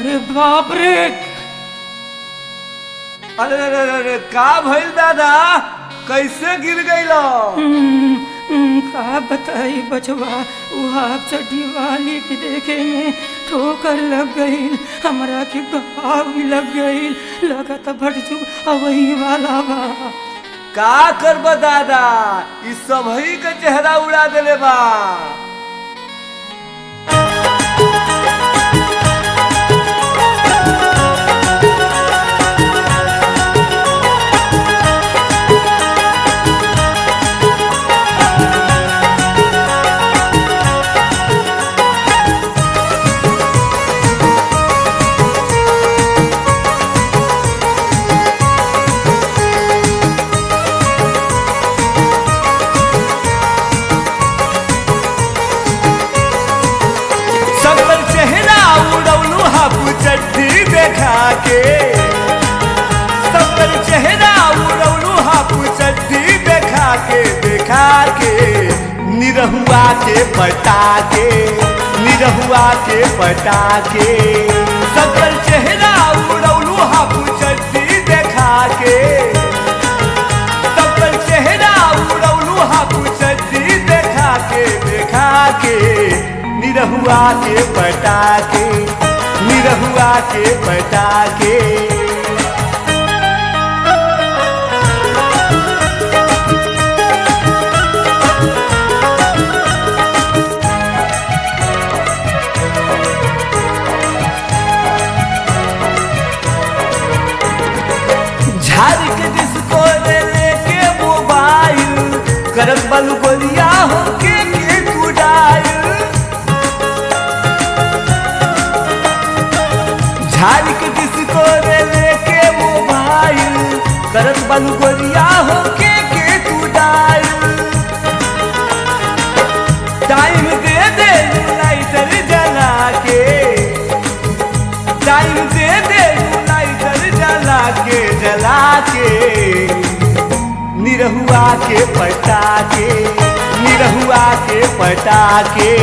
अरे बाप रे अरे अरे अरे, अरे का भइल दादा कैसे गिर गइलो हम्म, हम्म, का बताई बचवा वो हाफ चड्डी वाली के देखे में ठोकर लग गई हमरा के घाव भी लग गई लगत भटजू अवही वाला बा का करब दादा ई सबही के चेहरा उड़ा देले बा सबकर चेहरा उड़ौलू हाफ चड्डी देखा के सबकर चेहरा उड़ौलू हाफ चड्डी देखा के देखा के निरहुआ के पटा के निरहुआ के पटा के सबकर चेहरा उड़ौलू हाफ चड्डी देखा के सबकर चेहरा उड़ौलू हाफ चड्डी देखा के देखा के निरहुआ के पटा के निरहुआ के पटा के झाड़ के जिसको ले लेके मोबाइल करत बलु गोलिया हो के के कुडाइल झाड़ के जिसको ले लेके मोबाइल करत बलु गोलिया हो के के कुडाइल टाइम दे दे लाइटर जला के टाइम दे दे लाइटर जला के जला के निरहुआ के पटा के निरहुआ के पटा के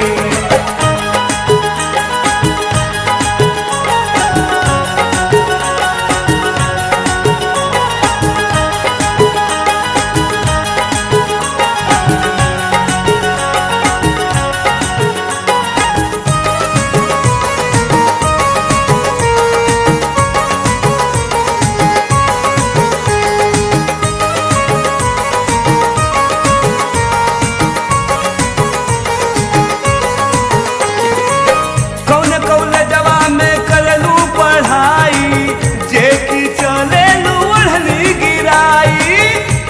कौन कौन जवा में करलू पढ़ाई जे की चले ओढ़नी गिराई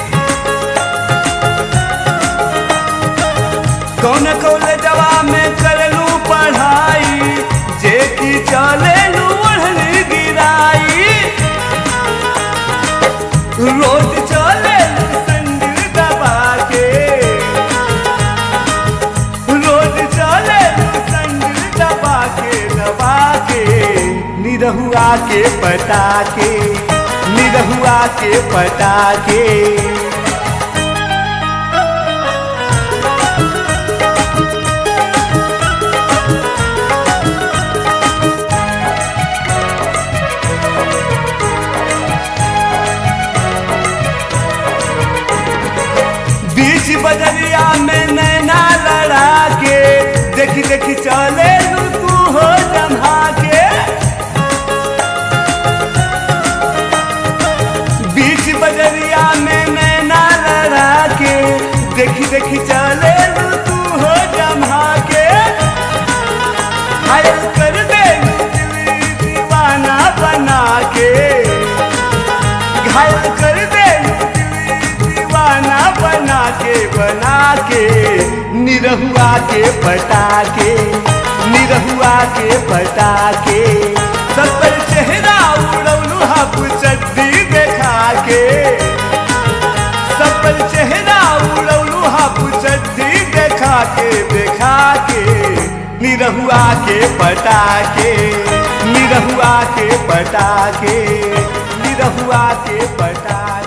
कौन कौन जवा में करलू पढ़ाई जे की चले ओढ़नी गिराई रोज चले संदिल दबा के रोज चले संदिल दबा के दबा के निरहुआ के पटा के निरहुआ के पटा के बीच बजरिया में नैना लड़ा के देखी देखी चले लू तू हो जमा के बीच बजरिया में नैना लड़ा के देखी देखी चले लू तू हो जमा के घायल कर दे लू दिल दीवाना बना के घायल कर दे लू दिल दीवाना बना के बना के निरहुआ के पटा के निरहुआ के पटा के सब पर चेहरा उड़ौलू हाफ चड्डी देखा के सब पर चेहरा उड़ौलू हाफ चड्डी देखा के देखा के निरहुआ के पटा के निरहुआ के पटा के निरहुआ के पटा के